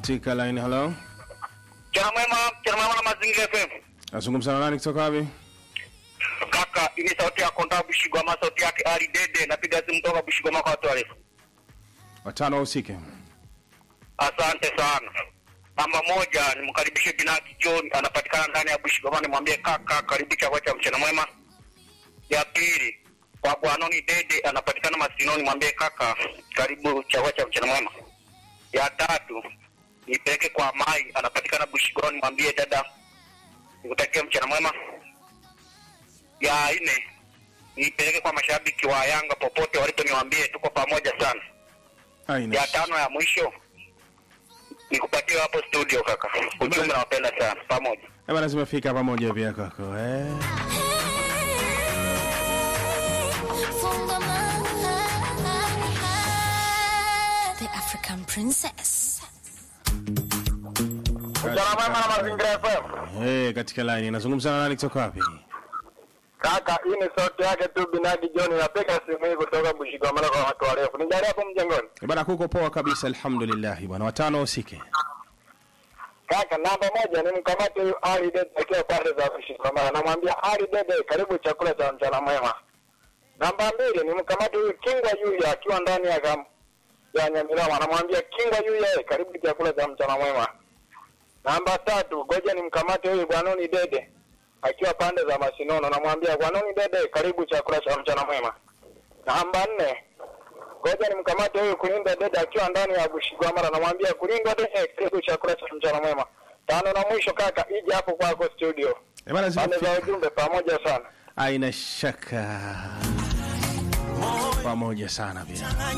katika line. Hello, Mchana mwema, mchana mwema na Mazingira FM. nazungumza na nani kutoka wapi? Kaka, hii ni sauti ya Konda Bushigwama, sauti yake Ali Dede. Napiga simu toka Bushigwama kwa watu warefu. Watano wahusike. Asante sana. Namba moja, nimkaribishe Binaki John, anapatikana ndani ya Bushigwama. Nimwambie kaka, karibu chakula cha mchana mwema. Ya pili, kwa Bwanoni Dede, anapatikana Masinoni. Mwambie kaka, karibu chakula cha mchana mwema. Ya tatu, nipeleke kwa Mai, anapatikana Bushigwama. Nimwambie dada, nikutakia mchana mwema. Ya nne, nipeleke kwa mashabiki wa Yanga popote walipo, niwaambie tuko pamoja sana. Aina. Ya tano ya mwisho nikupatie hapo studio kaka. Ujumbe nawapenda sana pamoja. Eh, bana zimefika pamoja pia kwako. Eh. The African Princess. Mchana mwema na Mazingira FM. Eh, katika line. Nazungumza na nani kutoka wapi? Kaka, hii ni sauti yake tu Binadi John, napiga simu hii kutoka Bushigamana kwa watu warefu. Nijalie hapo mjengoni. Eh, bana kuko poa kabisa alhamdulillah bwana. Watano wahusike. Kaka, namba moja ni mkamate huyu Ali Dede akiwa pande za Bushigamana. Namwambia Ali Dede, karibu chakula cha mchana mwema. Namba mbili ni mkamate huyu Kingwa Yuya akiwa ndani ya kam ya Nyamilama. Namwambia Kingwa Yuya, karibu chakula cha mchana mwema. Namba tatu, ngoja ni mkamate huyu Bwanoni Dede akiwa pande za Masinono. Namwambia Bwanoni Dede, karibu chakula cha mchana mwema. Namba nne, ngoja ni mkamate huyu Kulinda Dede akiwa ndani ya Bushigwamara. Namwambia Kulinda Dede, karibu chakula cha mchana mwema. Tano na mwisho kaka, ije hapo kwako studio. Eh, bana Pande za zimefika. ujumbe pamoja sana. Aina shaka. Pamoja sana pia.